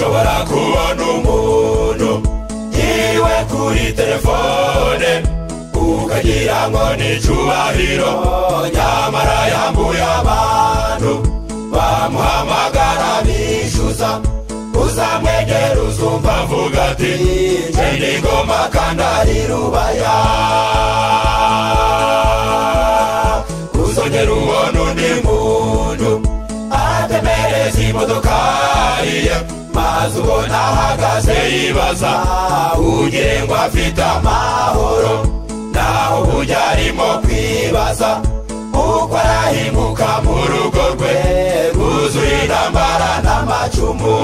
kubona umuntu yiwe kuri telefone ukagira ngo ni icubahiro nyamara yambuye abantu bamuhamagara bishyuza uzamwegera uzumva avuga ati njye ngoma kandi ari rubaya uzongera ubona undi muntu atemereza imodoka ye maze ubona ahagaze yibaza ugire ngo afite amahoro naho uburyo arimo kwibaza uko arahinguka mu rugo rwe rwuzuye intambara n'amacumu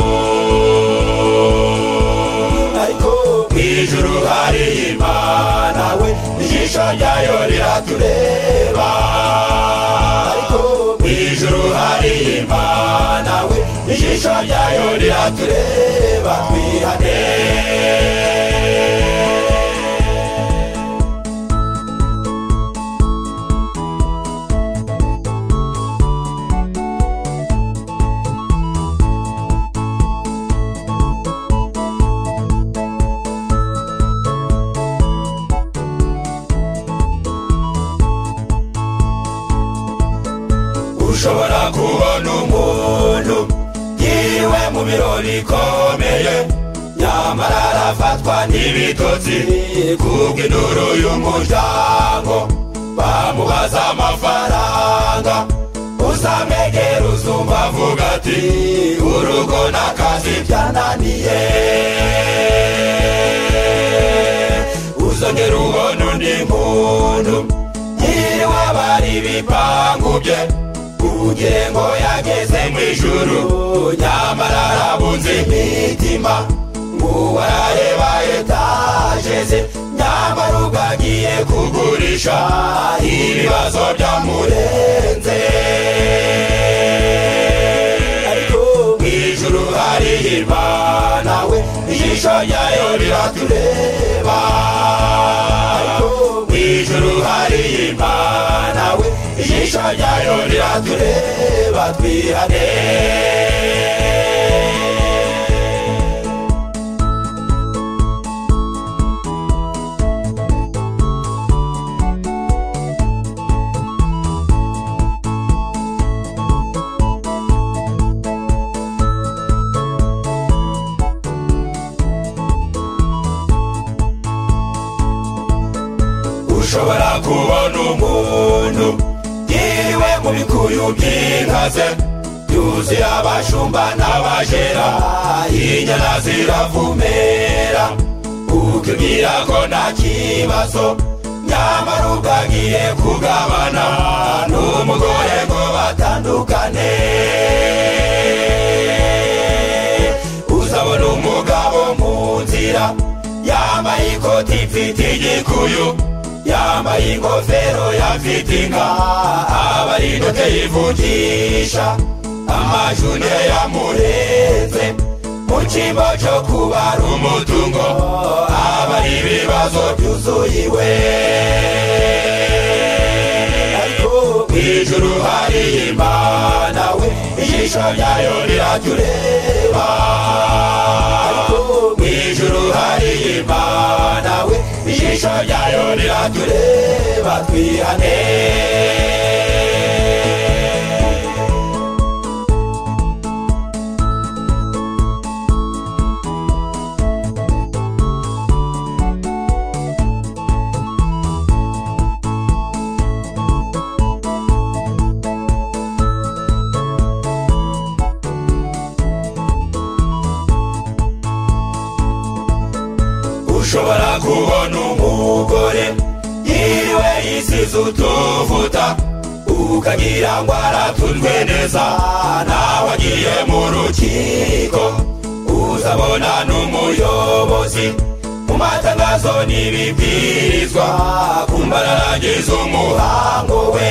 ariko mu ijuru hari imana we ijisho ryayo riratureba ariko mu ijuru hari imana we ijisho ryayo riratureba twihane ushobora kubona umuntu yiriwe mu birori ikomeye nyamara arafatwa n'ibitotsi kubw'induru y'umuryango bamubaza amafaranga uzamwegera uzumva avuga ati urugo n'akazi byananiye uzongera ubona undi muntu yiriwe bari ibipangu bye kugira ngo yageze mu ijuru nyamara arabunze imitima ngo arareba etaje ze nyamara ubwagiye kugurisha ibibazo byamurenze ariko mu ijuru hari imana we ijisho ryayo riratureba ariko mu ijuru hari imana we ijisho ryayo riratureba twihane ushobora kubona umuntu yiriwe mu bikuyu by'inkaze yuzuye abashumba n'abajera inyana ziravumera ukibwira ko nta kibazo nyamara ubwagiye kugabana n'umugore ngo batandukane uzabona umugabo mu nzira yambaye ikoti mfite igikuyu yambaye ingofero yafite inka abarinote yivugisha amajune yamurenze mu cyimbo cyo kubara umutungo abari ibibazo byuzuyiwe ariko mu ijuru hari imana we ijisho ryayo rirajya ureba ariko mu ijuru hari imana we ijisho ryayo riratureba twihane ushobora kubona umugore yiriwe yisize utuvuta ukagira ngo aratunzwe neza nawe agiye mu rukiko uzabona n'umuyobozi mu matangazo n'ibibwirizwa kumbaragiza umuhango we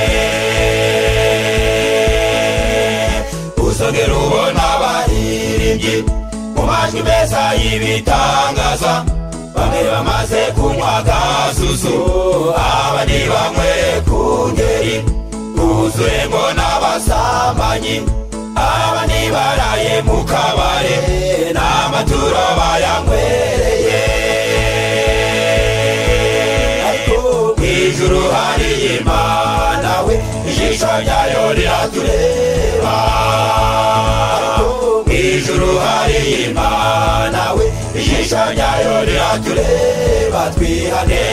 uzongera ubona abaririmbyi mu majwi meza y'ibitangaza bamwe bamaze kunywa agasusu abandi banyweye ku ngeri buzuyemo n'abasambanyi abandi baraye mu kabare n'amaturo bayanywereye ariko mu ijuru hariye imana we ijisho ryayo riratureba ariko mu ijuru hariye imana we ijisho ryayo riratureba twihane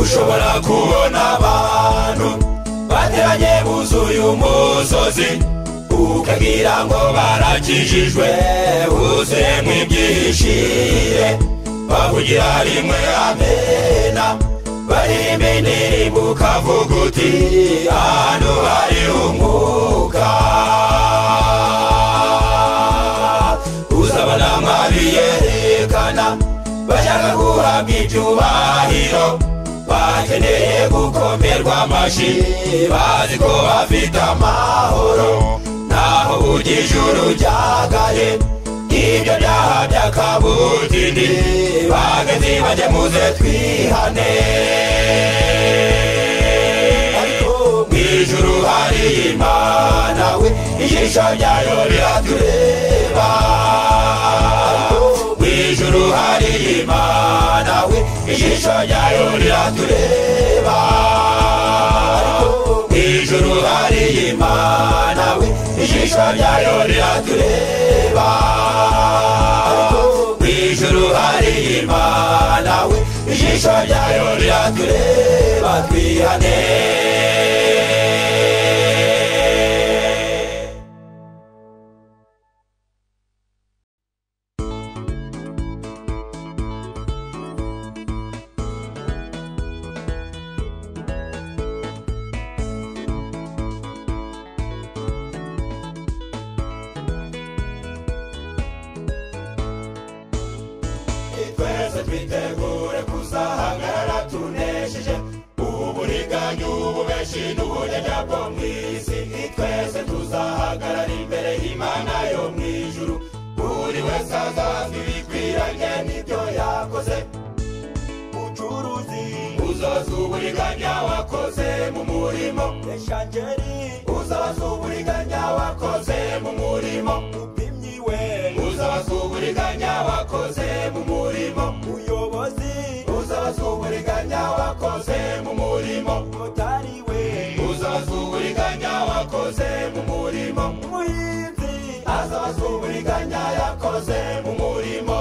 ushobora kubona abantu bateranye buzuye umusozi ukagira ngo barakijijwe huzuyemo ibyishire bavugira rimwe amena barimba indirimbo ukavuga uti ahantu hari umwuka uzabona mwabiyerekana bashaka guhabwa icyubahiro bakeneye gukomerwa amashi bazi ko bafite amahoro naho ujya ijuru ryagaye ibyo byaha by'akabutindi bagezi bajye muze twihane ariko mu ijuru hari imana we ijisho ryayo riratureba mu ijuru hari imana we ijisho ryayo riratureba mu ijuru hari imana we ijisho ryayo riratureba mu ijuru hari imana we ijisho ryayo riratureba twihane twese twitegure kuzahagarara tunesheje uburiganya ububeshi n'ubunyanya bwo mu isi twese tuzahagarara imbere y'imana yo mu ijuru buri wese azazwa ibikwiranye n'ibyo yakoze ucuruzi uzaza uburiganya wakoze mu murimo eshangeri uzaza uburiganya wakoze mu murimo upimyi we uzaza uburiganya wakoze mu murimo uyobozi uzaza uburiganya wakoze mu murimo motari we uzaza uburiganya wakoze mu murimo umuhinzi azaza uburiganya yakoze mu murimo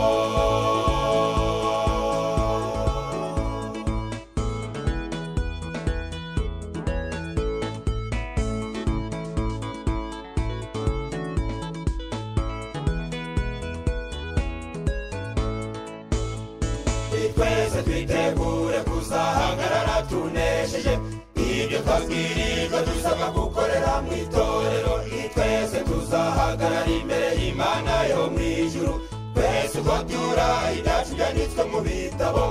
twese twitegure kuzahagarara tunesheje ibyo twabwirijwe dusabwa gukorera mu itorero twese tuzahagarara imbere y'imana yo mu ijuru twese uko byura ibyacu byanditswe mu bitabo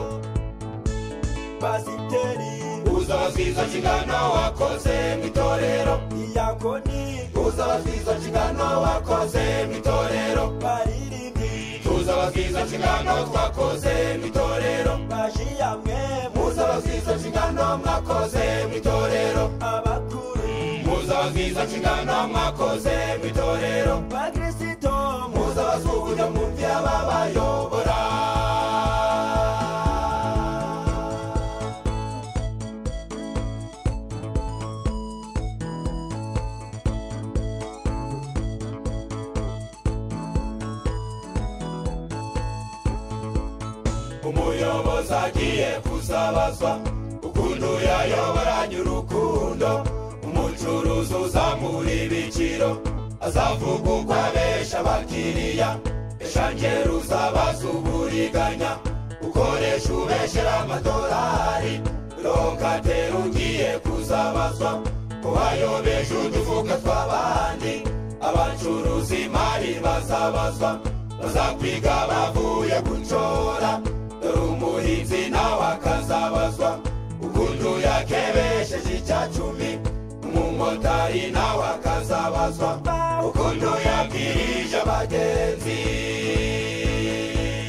pasiteri uzabazwa izo nshingano wakoze mu itorero iyakoni uzabazwa izo nshingano wakoze mu itorero baririmbyi tuzabazwa izo nshingano twakoze mu itorero bashiyamwe muzabazwa izo nshingano mwakoze mu itorero abakuru muzabazwa izo nshingano mwakoze mu itorero bakristo muzabazwa uburyo mumvira ababayobora umuyobozi agiye kuzabazwa ukuntu yayoboranye urukundo umucuruzi uzamura ibiciro azavuga uko abesha abakiriya eshangeri uzabaza uburiganya ukoresha ubeshera amadolari rokatera ugiye kuzabazwa ko wayobeje udufuka tw'abandi abacuruzi imari bazabazwa bazakwiga bavuye gucora dore umuhe abarinzi nawe akazabazwa ukuntu yakebesheje icya cumi umumotari nawe akazabazwa ukuntu yabwirije abagenzi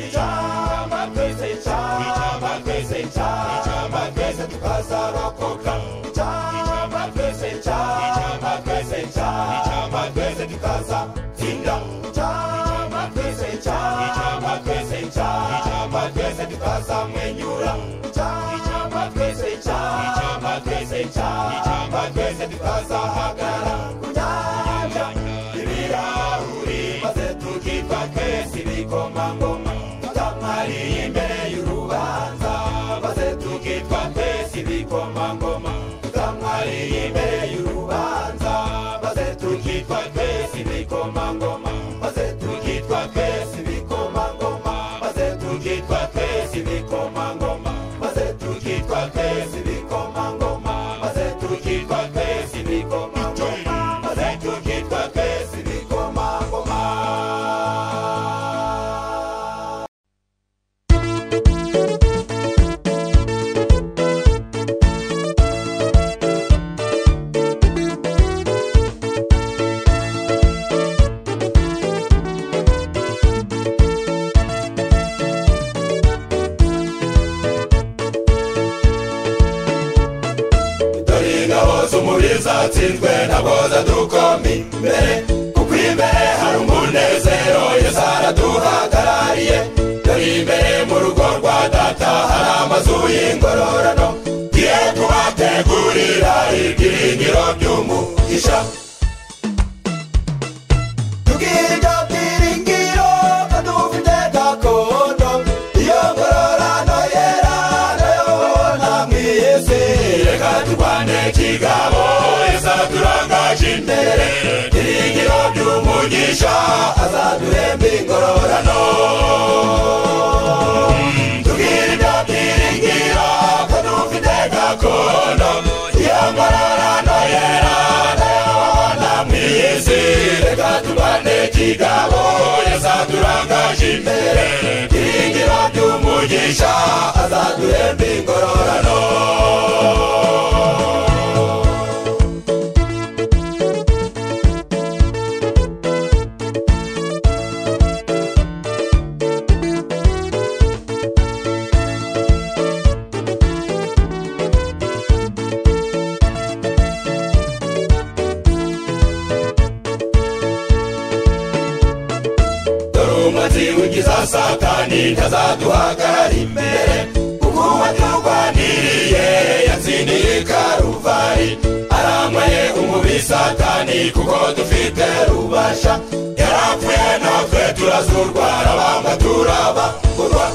icamba twese icamba twese icamba twese tukazarokoka icamba twese icamba twese icamba twese tukazatsinda icamba twese icamba twese icamba twese tukazamwenyura icamba twese icamba twese icamba twese tukazahagara ku nyanja y'ibirahuri maze tukitwa twese ibikomangoma tutamariye imbere y'urubanza maze tukitwa twese ibikomangoma tutamariye imbere y'urubanza maze tukitwa twese ibikomangoma maze tukitwa twese ibikomangoma maze tukitwa twese ibikomangoma maze tukitwa twese ibikomangoma maze tukitwa twese ibikomangoma maze tukitwa twese ibikomangoma dore ingabo z'umubiri zatsinzwe ntabwo zadukoma imbere kuko imbere hari umunezero yesu araduhagarariye dore imbere mu rugo rwa data hari amazu y'ingororano tugiye tubategurira ibyiringiro by'umugisha tubwirwa byiringiro ko dufite gakondo iyo ngororano yera nayo na mu isi reka turwane kigabo izaturangaje imbere byiringiro by'umugisha azaduhemba ingororano tubwirwa byiringiro ko dufite gakondo iyo ngororano yera ndabona mu isi reka turwane kigabo yazaturangaje imbere byiringiro by'umugisha azaduhemba ingororano dore umuzi w'ingiza satani ntazaduhagarara imbere kuko uwaturwaniriye yatsindiye karuvari arambaye umubi satani kuko dufite rubasha yarapfuye natwe turazurwa arabamba turabagurwa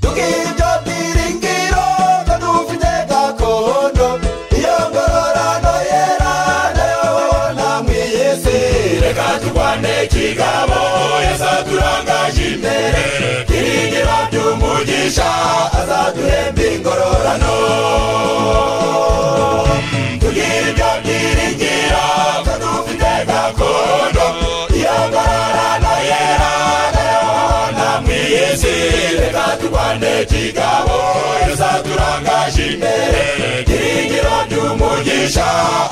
tubwiryo byiringiro ko dufite gakondo iyo ngororano yera nayo babona mu isi reka turwane kigabo yazaturangaje imbere byiringiro by'umugisha azaduhemba ingororano tubwiryo byiringiro ko dufite gakondo iyo ngororano yera na mwiyezi reka turwane kigabo izaturangaje imbere byiringiro by'umugisha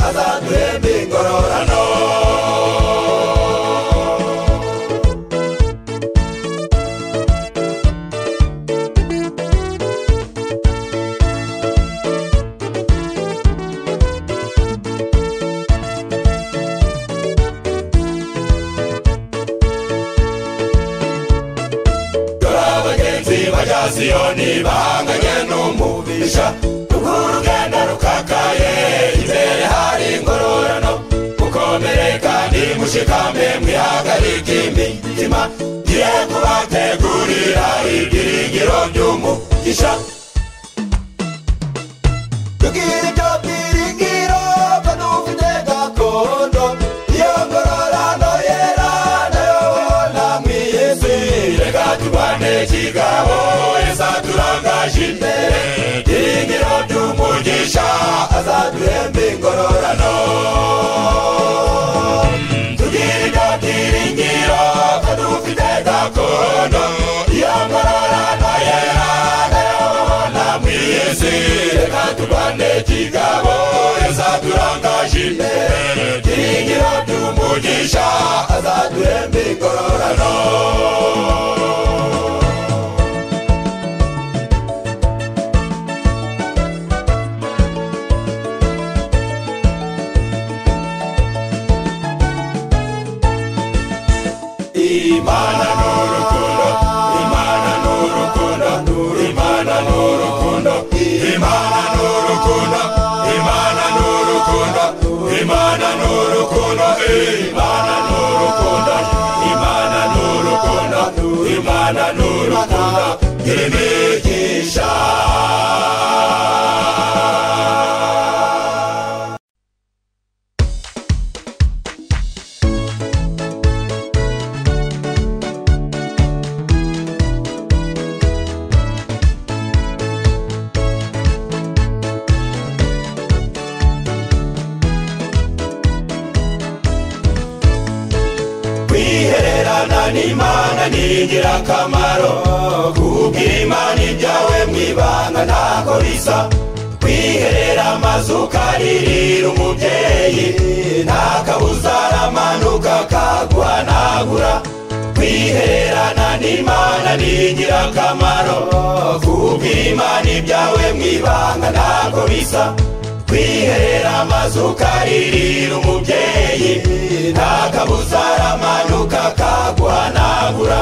azaduhemba ingororano dore abagenzi bajya siyoni bahanganye n'umubisha ubwo urugendo rukakaye imbere hari ingororano mukomere kandi mushikame mwihagarike imitima ngiye kubategurira ibyiringiro by'umugisha tubwire ibyo byiringiro ko dufite gakondo iyo ngororano yera nayo babona mu isi reka turwane kigabo izaturangaje imbere byiringiro by'umugisha azaduhemba ingororano tubwire ibyo byiringiro ko dufite gakondo iyo ngororano imigabo yazaturangaje tuyigira tumugisha azaduhembe ingororano imana n'urukundo imana n'urukundo imana n'urukundo imana n'urukundo imana n'urukundo imana n'urukundo imana n'urukundo imana n'urukundo imana n'urukundo imigisha kwihererana n'imana ni ingirakamaro kubwira imana ibyawe mu ibanga ntako bisa kwiherera amazu ukaririra umubyeyi nta kabuza aramanuka akaguhanagura kwihererana n'imana ni ingirakamaro kubwira imana ibyawe mu ibanga ntako bisa kwiherera amazu ukaririra umubyeyi nta kabuza aramanuka akaguhanagura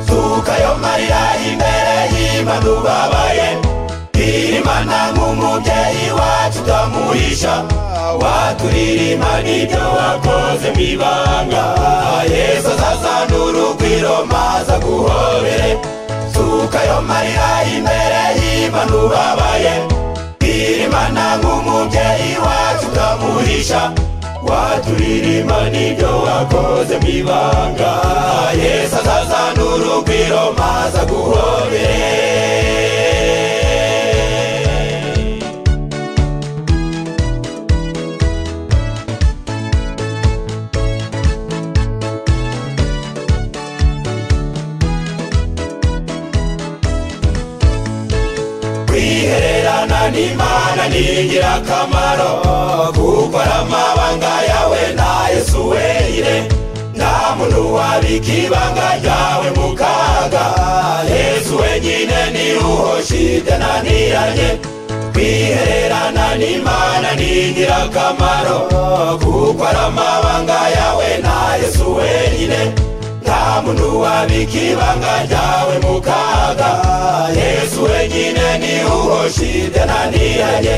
suka yo marira imbere y'imana ubabaye irimana nk'umubyeyi wacu utamuhisha waturirima n'ibyo wakoze mu ibanga yesu azazanura urugwiro maza guhobere suka yo marira imbere y'imana ubabaye irimana nk'umubyeyi wacu utamuhisha waturirima n'ibyo wakoze mu ibanga yesu azazanura urugwiro maze aguhobere kwihererana n'imana ni ingirakamaro gukora amabanga yawe na yesu wenyine nta muntu wabika ibanga ryawe mu kaga yesu wenyine ni uhoshita naniranye kwihererana n'imana ni ingirakamaro gukora amabanga yawe na yesu wenyine nta muntu wabika ibanga ryawe mu kaga yesu wenyine ni uhoshite naniranye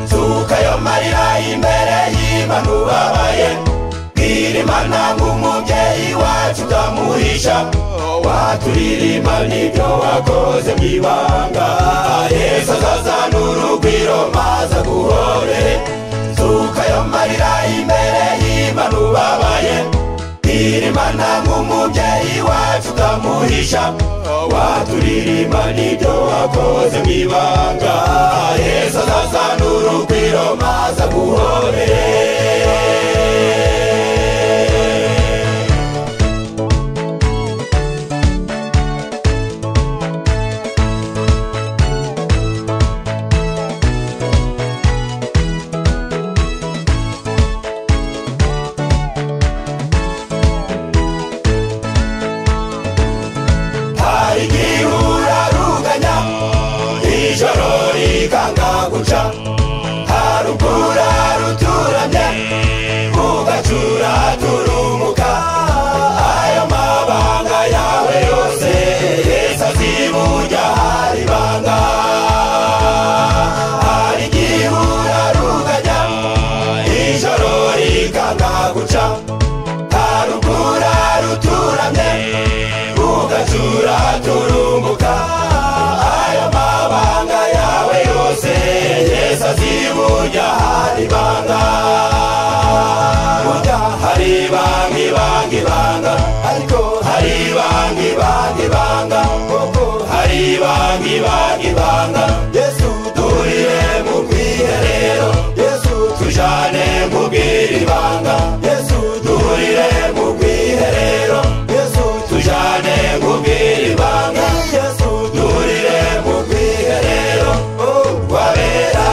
nzuka yo marira imbere y'imana ubabaye bwira imana nk'umubyeyi wacu utamuhisha waturirimba n'ibyo wakoze mu ibanga yesu azazanura urugwiro maze aguhorere nzuka yo marira imbere y'imana ubabaye turirimana nk'umubyeyi wacu ukamuhisha waturirimba n'ibyo wakoze mu ibanga yesu azazanura urugwiro maze aguhobere hari igihe uraruganya ijoro rikanga guca harugura ruturamye ugacuraturumuka ayo mabanga yawe yose yesu aziburya hari banga hari igihe uraruganya ijoro rikanga guca harugura ruturamye ugacura turumbuka ayo mabanga yawe yose yesu aziburya hari banga burya hari ibanga ibanga ibanga ariko hari ibanga ibanga ibanga koko hari ibanga ibanga ibanga yesu turire mu bwiherero yesu tujane mu bwiribanga yesu duhurire mu bwiherero yesu tujane mu bwiribanga yesu duhurire mu bwiherero wabera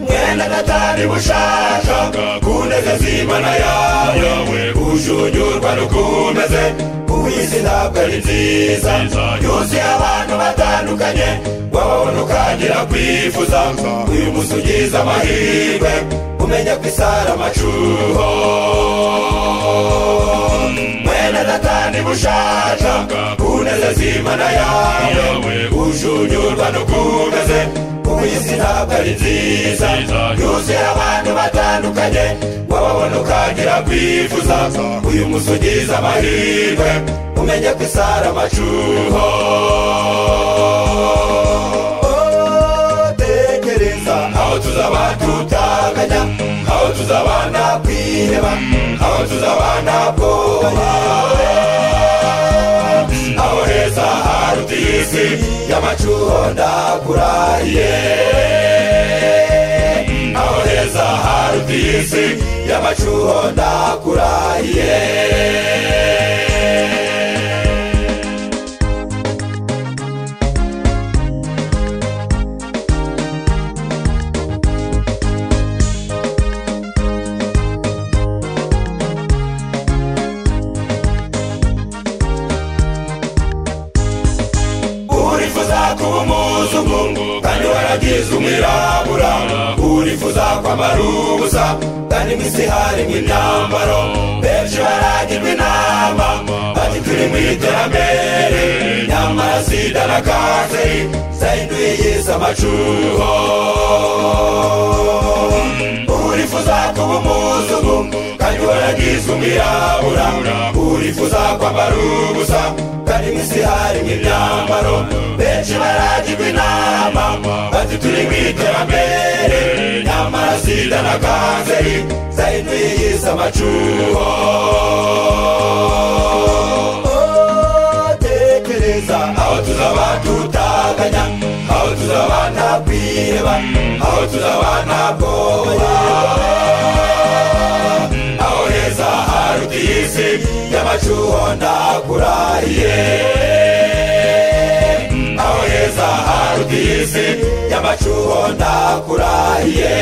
genda natari bushaka kunezeza imana yawe ujunyurwa n'ukumeze uw'isi ntabwo ari nziza yuzuye abantu batandukanye wababona ukagira kwifuza uyu munsi ugize amahirwe umenya ko isara amacuho mwene natani bushaka kunezeza imana yawe ujunyurwa n'ukumeze uw'isi ntabwo ari nziza yuzuye abantu batandukanye wababona ukagira kwifuza uyu munsi ugize amahirwe umenye ko isara amacuho tekereza aho tuzaba tutakanya aho tuzaba nta kwiheba aho tuzaba nta bwoba aho heza haruta iyi si y'amacuho ndakurahiye aho heza haruta iyi si y'amacuho ndakurahiye urifuza kuba umuzungu kandi waragize umwirabura urifuza kwambara ubusa kandi mu isi harimo imyambaro benshi baragirwa inama bati turi mu iterambere nyamara sida na kanseri zahinduye yise amacuho urifuza kuba umuzungu kandi waragizwe umwirabura urifuza kwambara ubusa kandi mu isi harimo imyambaro benshi baragirwa inama bati turi mu iterambere nyamara sida na kanseri zahinduye yise amacuho tekereza aho tuzaba tutakanya aho tuzaba nta kwiheba aho tuzaba nta bwoba aho heza haruta iyi si y'amacuho ndakurahiye aho heza haruta iyi si y'amacuho ndakurahiye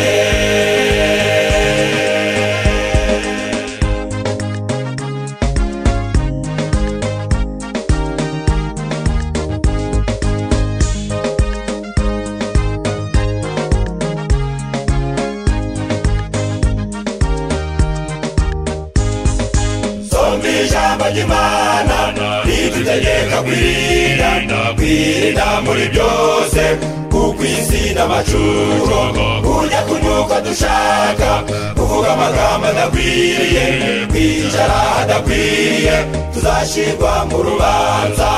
somba ijambo ry'imana ridutegeka kwirinda kwirinda muri byose kuko isi n'amacuro kujya kunyuka dushaka kuvuga amagambo adakwiriye kwicara hadakwiriye tuzashyirwa mu rubanza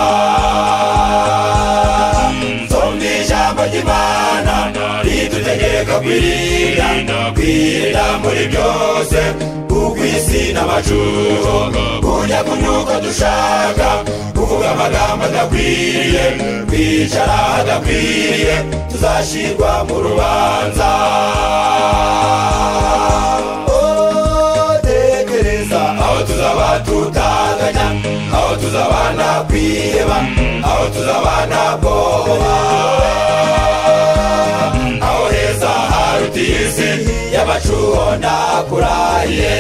somba ijambo ry'imana ridutegeka kwirinda kwirinda muri byose kuko isi n'amacuro kujya kunyuka dushaka kuvuga amagambo adakwiriye kwicara hadakwiriye tuzashyirwa mu rubanza tekereza aho tuzaba tutanganya aho tuzaba nta kwiheba aho tuzaba nta bwoba aho heza haruta iyi si y'amacuho ndakurahiye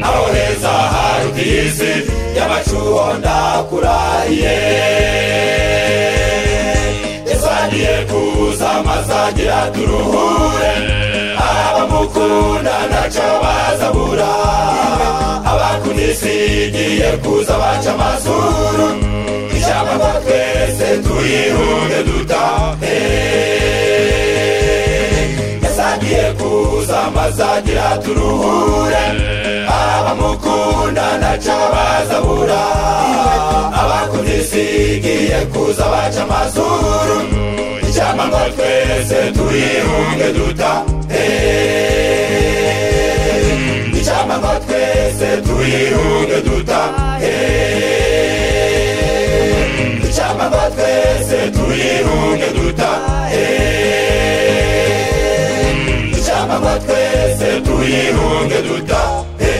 aho heza haruta iyi si y'amacuho ndakurahiye isaniye kuza amasangira turuhure abamukunda ntacyo bazabura abakunisigiye kuza baca amazuru ijambo ngo twese tuyihunge dutahe yasangiye kuza amasangira turuhure abamukunda ntacyo bazabura abakunisigiye kuza baca amazuru ijambo ngo twese tuyihunge dutahe ijambo ngo twese tuyihunge dutahe ijambo ngo twese tuyihunge dutahe ijambo ngo twese tuyihunge dutahe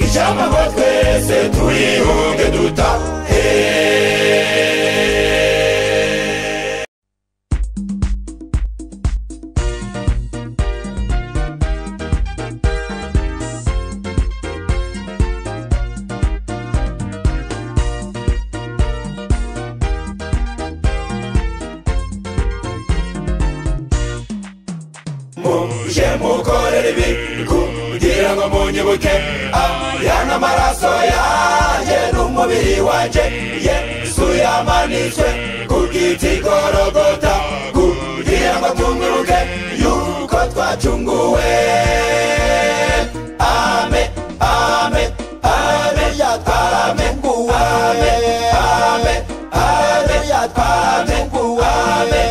ijambo ngo twese tuyihunge dutahe uje mukorere ibi kugira ngo munyibuke aya ni amaraso yanjye n'umubiri wanjye yesu yamanitswe ku giti gorogota kugira ngo tumwibuke yuko twacunguwe ame ame ame yatwame ame ame ame yatwame ame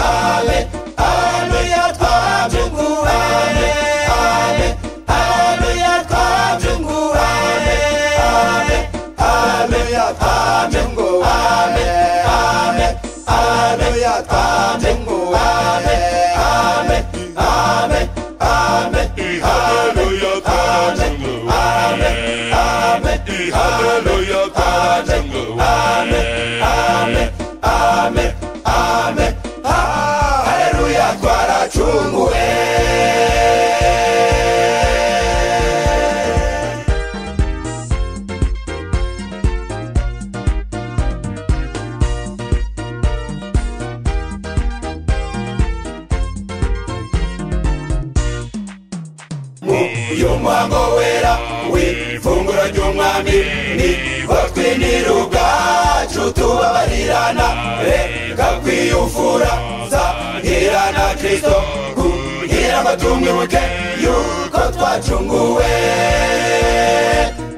ame ame yatwame ame ame ame yatwame ame ame ame yatwame ame ame ame yatwame ame ame ame ame hallelujah amen amen hallelujah amen amen amen amen hallelujah twaracunguwe uyu muhango wera w'ifunguro ry'umwami niho twinira ubwacu tubabarirana reka kwiyufura zahira na kirisito kugira ngo tumwibuke yuko twacunguwe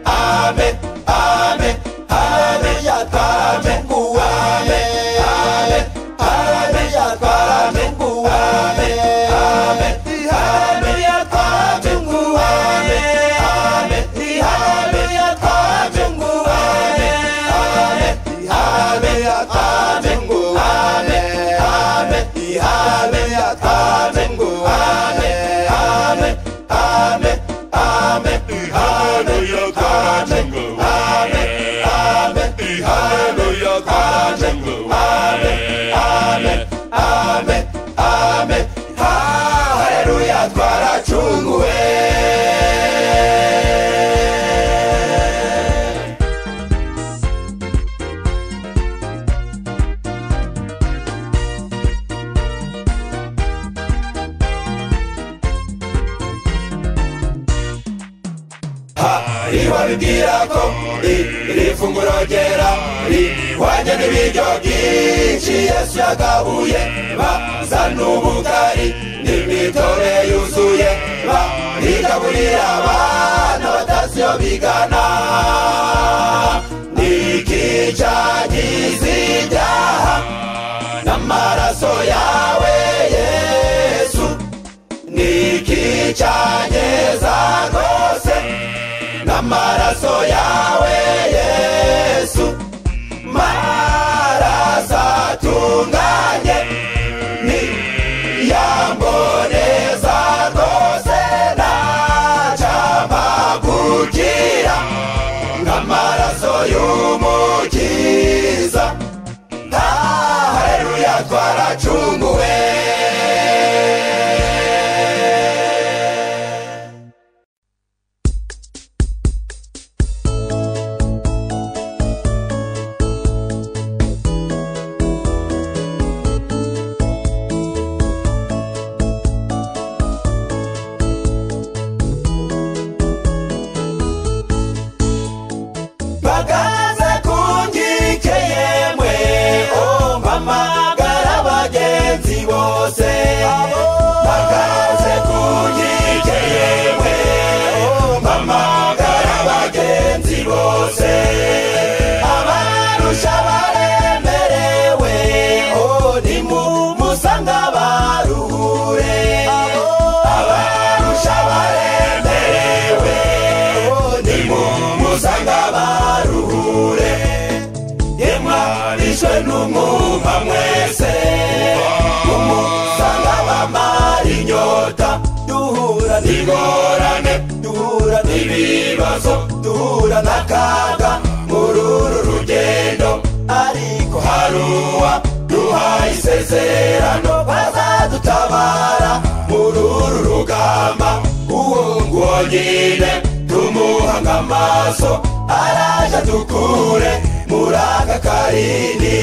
ame ame ame yatwame ame ame ame yatwame ame ame ame yatwame ame ame ame yatwame ame ame ame yatwame ame ame ame yatwame ame ame ame ame ame yatwame ame ame ame yatwame ame ame ame ame haleluya twaracunguwe ibabibwira ko iri funguro ryera rihwanye n'ibiryo byinshi yesu yagabuye bazana ubugari n'imitobe yuzuye barigaburira abana batazi iyo bigana n'ikicanyizi ibyaha n'amaraso yawe yesu n'ikicyanyeza rwose n'amaraso yawe yesu maraso atunganye ni yamboneza rwose nacamagukira nk'amaraso y'umukiza haleluya twaracunguwe bagaze kungike yemwe oh mpamagara bagenzi bose bagaze kungike yemwe oh mpamagara bagenzi bose abarusha baremerewe oh nimumusanga baruhure abarusha baremerewe oh nimumusanga baruhure imwanishwe n'umwuma mwese umusanga bamara inyota duhura n'ingorane duhura n'ibibazo duhura n'akaga muri uru rugendo ariko haruwa duhaye isezerano bazadutabara muri uru rugamba uwo nguwo nyine tumuhanga amaso araje dukure muri aka karindi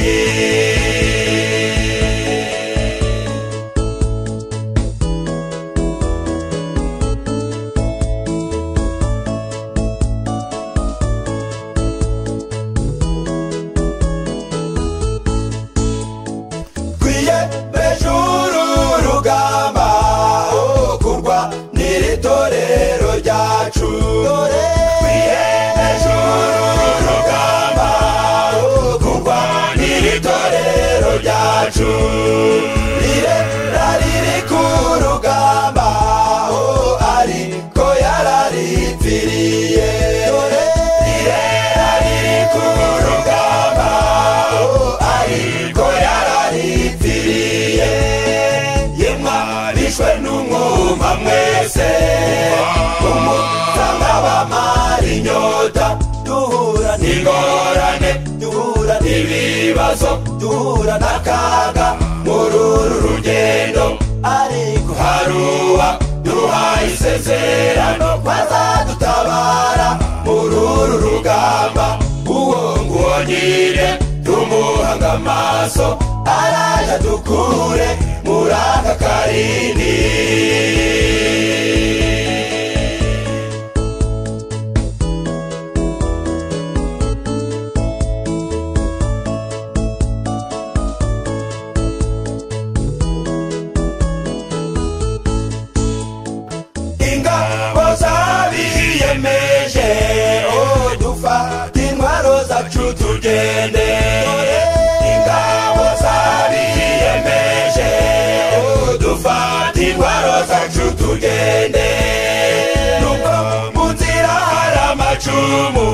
ryacu rire rariri ku rugamba aho ariko yararipfiriye dore rire rariri ku rugamba aho ariko yararipfiriye yemwa bishwe n'umwuma mwese umutanga w'amara inyota duhura n'ingorane duhura n'ibibazo duhura n'akaga muri uru rugendo ariko haruba duhaye isezerano bazadutabara muri uru rugamba uwo nguwo nyine tumuhanga amaso araje dukure muri aka karindi ingabo zabiyemeje oh dufata intwaro zacu tugende ingabo zabiyemeje oh dufata intwaro zacu tugende nubwo mu nzira hari amacumu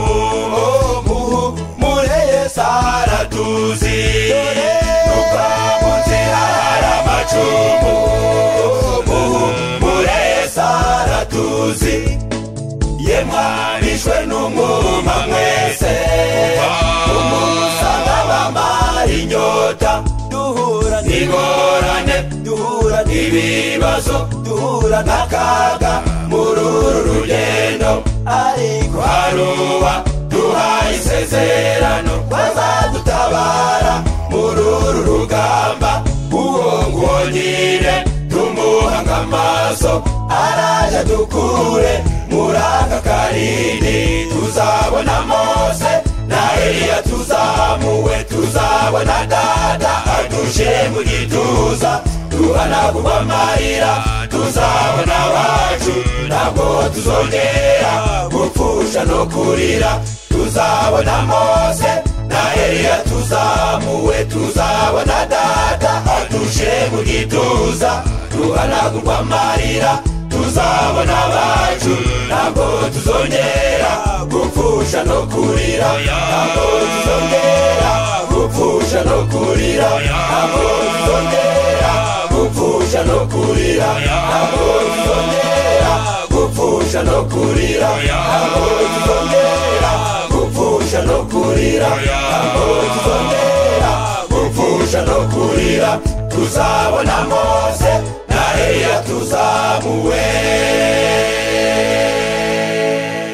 oh muhumureye sahara tuzi nubwo mu nzira hari amacumu muhumureye sahara tuzi ye mwarishwe n'umwuma mwese umusanga bamara inyota duhura n'ingorane duhura n'ibibazo duhura n'akaga muri uru rugendo ariko haruba duhaye isezerano bazadutabara muri uru rugamba uwo nguwo nyine tumuhanga amaso araje dukure muri aka karindi tuzabona mose na eliya tuzamuwe tuzabona dada adushire mu gituza duhanagurwa amarira tuzabona abacu ntabwo tuzongera gupfusha no kurira tuzabona mose na eliya tuzamuwe tuzabona dada adushire mu gituza duhanagurwa amarira tuzabona abacu ntabwo tuzongera gupfusha no kurira ntabwo tuzongera gupfusha no kurira ntabwo tuzongera gupfusha no kurira ntabwo tuzongera gupfusha no kurira ntabwo tuzongera gupfusha no kurira ntabwo tuzongera gupfusha no kurira tuzabona mose na eliya tuzamuwe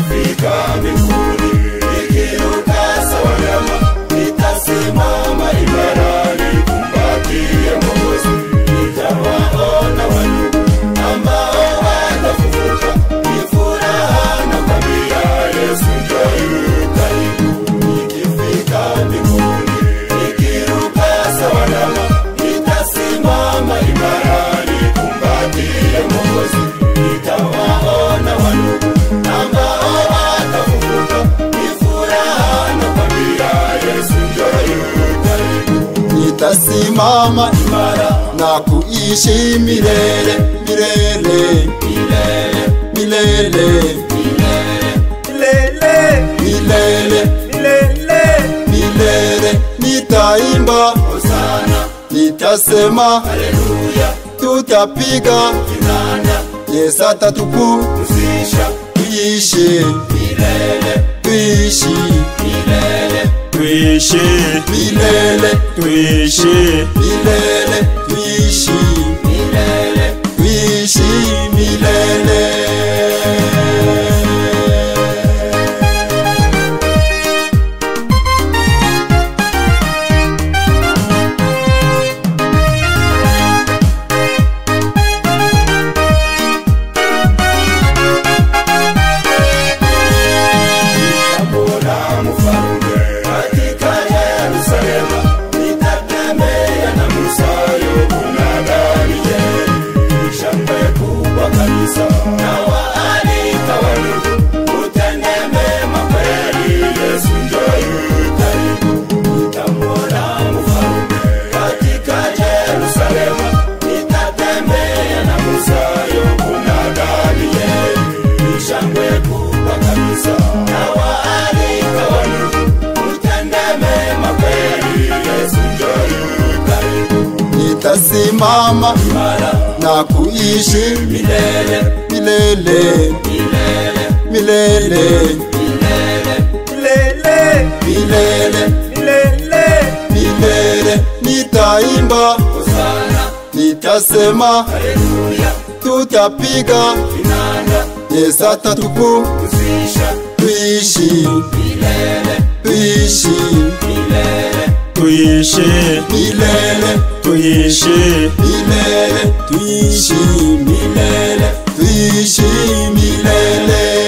Fika mbinguni ikiruka sawa nyama, nitasimama imara nikumbatie Mwokozi. Nitawaona wanyu ambao watafufuka, ni furaha na kwambia Yesu njoo karibu. Nikifika mbinguni nikiruka sawa nyama, nitasimama imara nikumbatie Mwokozi. Nitawaona wanyu ambao watafufuka ni furaha na kwambia Yesu njoo karibu. nitasimama Imara nakuishi milele milele milele milele milele Lele, milele lele, milele nitaimba Hosana nitasema Haleluya tutapiga kinanda yesu atatuku uzisha tuishi milele tuishi milele tuishi, milele tuishi, milele tuishi milele tuishi milele Abona mufaru mama imara nakuishi milele milele milele milele milele milele milele milele nitaimba hosana nitasema haleluya tutapiga inanga yesu atatuku kuzisha tuishi milele tuishi milele tuishe milele tuishe milele tuishi milele tuishi milele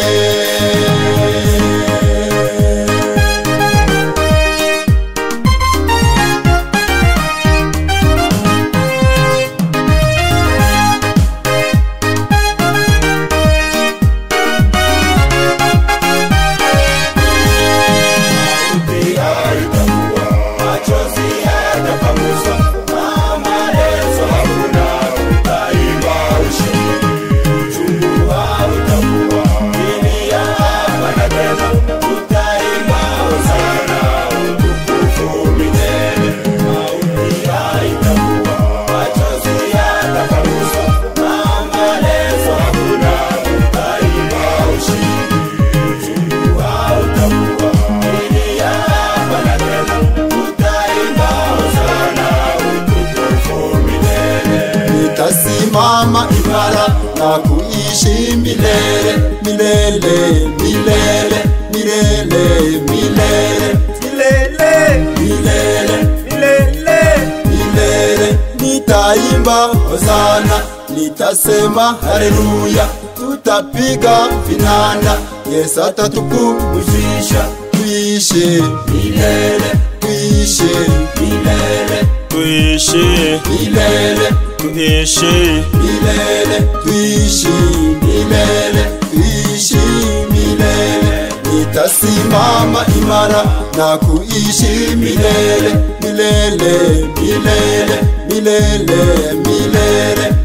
nitasimama imara na kuishi milele milele milele milele milele milele milele milele milele nitaimba hosana nitasema haleluya tutapiga vinanda yesu atatukumuzisha tuishi milele tuishi milele tuishe milele tuishe milele tuishi milele tuishi milele nitasimama imara na kuishi milele milele milele milele milele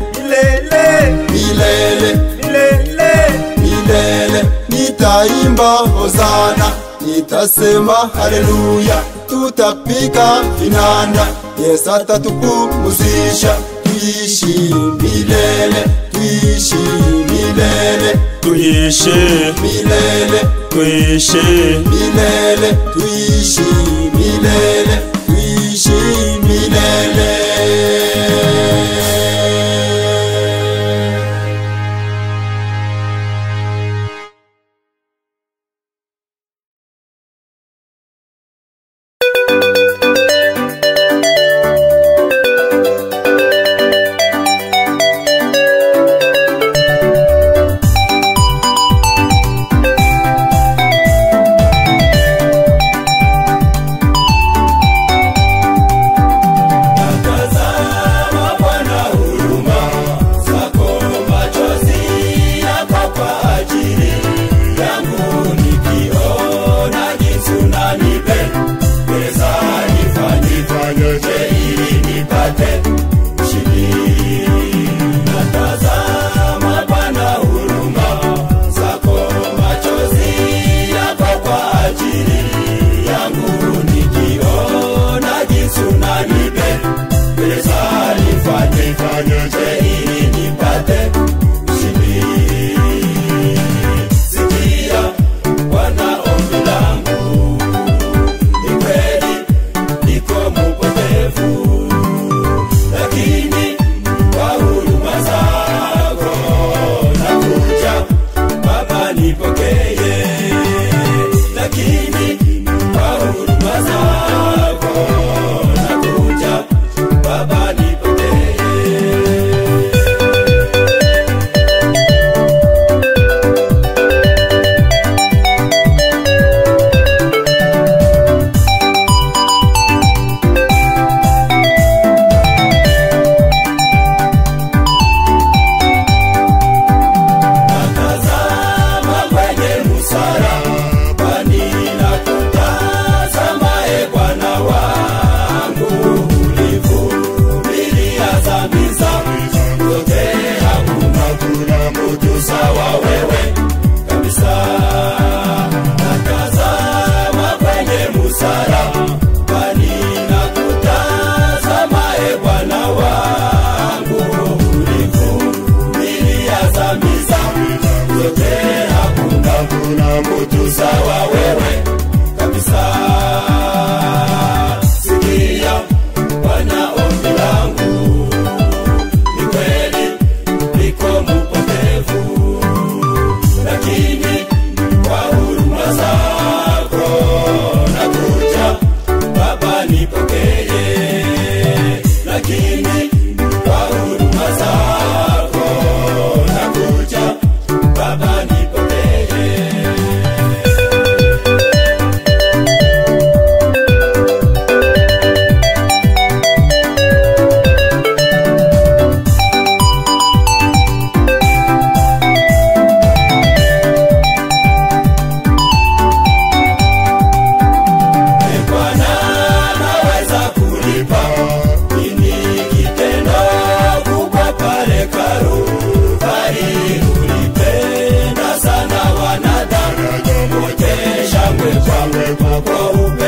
milele milele milele milele nitaimba hosana nitasema haleluya tutapika vinanda yesu atatupumuzisha tuishi milele tuishi milele tuishe milele tuishe milele tuishi milele tuishi milele Thank umekombolewa, umekombolewa.